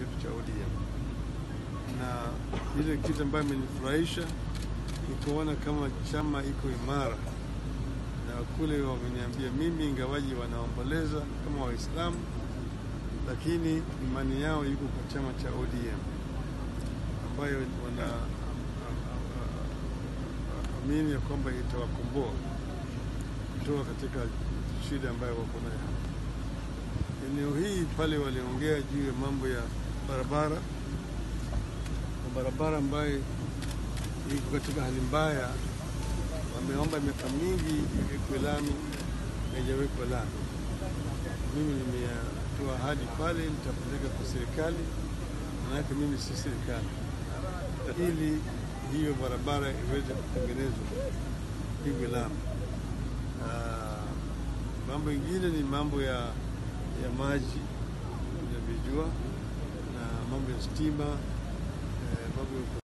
chetu cha ODM, na ile kitu ambayo imenifurahisha ni kuona kama chama iko imara, na kule wameniambia mimi, ingawaji wanaomboleza kama Waislamu, lakini imani yao iko kwa chama cha ODM ambayo wana amini ya kwamba itawakomboa kutoka katika shida ambayo wako nayo hapa. Eneo hii pale waliongea juu ya mambo ya barabara, na barabara ambayo iko katika hali mbaya, wameomba miaka mingi iwekwe lami, haijawekwa lami. Mimi nimetoa ahadi pale, nitapeleka kwa serikali, manake mimi si serikali, ili hiyo barabara iweze kutengenezwa pigwe lami. Ah, mambo ingine ni mambo ya, ya maji unavyojua, na mambo ya stima eh, mambo ya